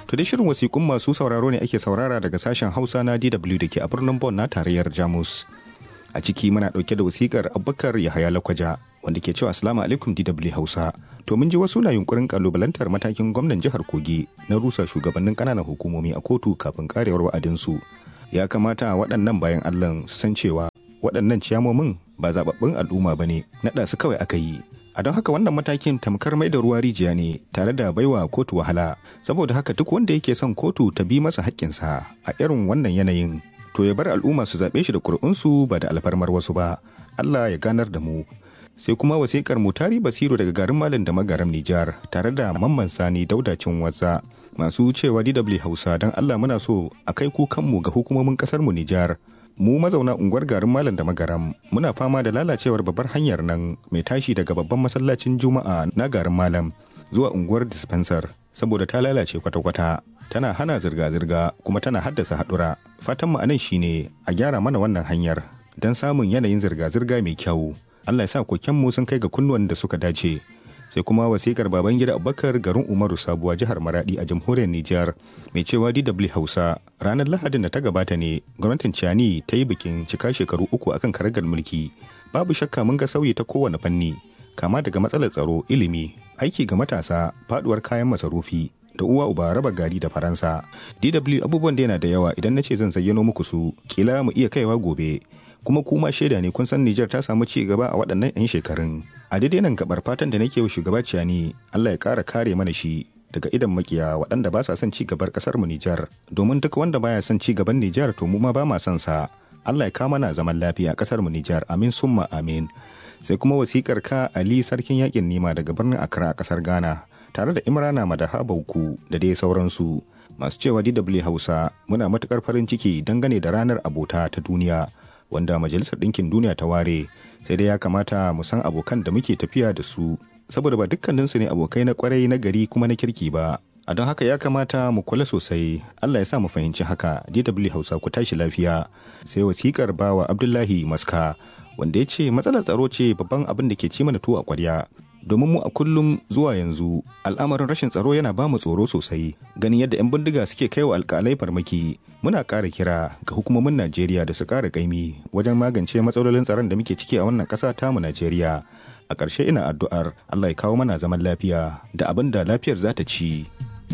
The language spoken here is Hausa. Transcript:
To da shirin wasiƙun masu sauraro ne ake saurara daga sashen Hausa na DW da ke a birnin Bonn na tarayyar Jamus. A ciki muna ɗauke da wasiƙar Abubakar Yahaya Lakwaja wanda ke cewa Assalamu alaikum DW Hausa. To mun ji wasu na yunkurin kalubalantar matakin gwamnan jihar Kogi na rusa shugabannin ƙananan hukumomi a kotu kafin karewar wa'adinsu. Ya kamata waɗannan bayan Allah su san cewa waɗannan ciyamomin ba zababbun al'umma ba ne naɗa su kawai aka yi. a don haka wannan matakin tamkar mai da ruwa rijiya ne tare da baiwa kotu wahala saboda haka duk wanda yake son kotu ta bi masa haƙƙinsa a irin wannan yanayin to ya bar al'umma su zaɓe shi da ƙuri'unsu ba da alfarmar wasu ba Allah ya ganar da mu sai kuma wasiƙar mutari basiru daga garin malam da magaram Nijar tare da mamman sani daudacin wasa masu cewa DW Hausa don Allah muna so a kai kukanmu ga hukumomin ƙasar mu Nijar mu mazauna unguwar garin malam da magaram muna fama da lalacewar babbar hanyar nan mai tashi daga babban masallacin juma'a na garin malam zuwa unguwar dispensar saboda ta lalace kwata-kwata tana hana zirga-zirga kuma tana haddasa haɗura fatan mu anan shine a gyara mana wannan hanyar don samun yanayin zirga-zirga mai kyau allah ya sa kokenmu sun kai ga kunnuwan da suka dace sai kuma wasikar baban gida abubakar garin umaru sabuwa jihar maradi a jamhuriyar nijar mai cewa dw hausa ranar lahadin da ta gabata ne gwamnatin ciyani ta yi bikin cika shekaru uku akan karagar mulki babu shakka mun ga sauyi ta kowane fanni kama daga matsalar tsaro ilimi aiki ga matasa faduwar kayan masarufi da uwa uba raba gari da faransa dw abubuwan da yana da yawa idan na ce zan zayyano muku su kila mu iya kaiwa gobe kuma kuma shaida ne kun san Nijar ta samu ci gaba a waɗannan 'yan shekarun. A daidai nan gabar fatan da nake wa shugaba Ciyani, Allah ya ƙara kare mana shi daga idan makiya waɗanda ba sa son ci gabar ƙasar mu Nijar. Domin duk wanda baya son ci gaban Nijar to mu ma ba ma son sa. Allah ya kama na zaman lafiya a ƙasar mu Nijar. Amin summa amin. Sai kuma wasikar ka Ali sarkin yakin nima daga birnin Accra a ƙasar Ghana tare da Imrana Madaha Bauku da dai sauransu. Masu cewa DW Hausa muna matuƙar farin ciki dangane da ranar abota ta duniya. wanda majalisar ɗinkin duniya ta ware sai dai ya kamata mu san abokan da muke tafiya da su saboda ba dukkaninsu ne abokai na kwarai na gari kuma na kirki ba a don haka ya kamata mu kula sosai allah ya sa mu fahimci haka dw hausa ku tashi lafiya sai wasikar bawa abdullahi maska wanda ya ce matsalar tsaro ce babban abin da ke ci mana tuwo a kwarya domin mu a kullum zuwa yanzu al'amarin rashin tsaro yana ba mu tsoro sosai ganin yadda 'yan bindiga suke kai wa alkalai farmaki muna ƙara kira ga hukumomin najeriya da su ƙara ƙaimi wajen magance matsalolin tsaron da muke ciki a wannan ƙasa tamu najeriya a ƙarshe ina addu'ar allah ya kawo mana zaman lafiya da abin da lafiyar za ta ci.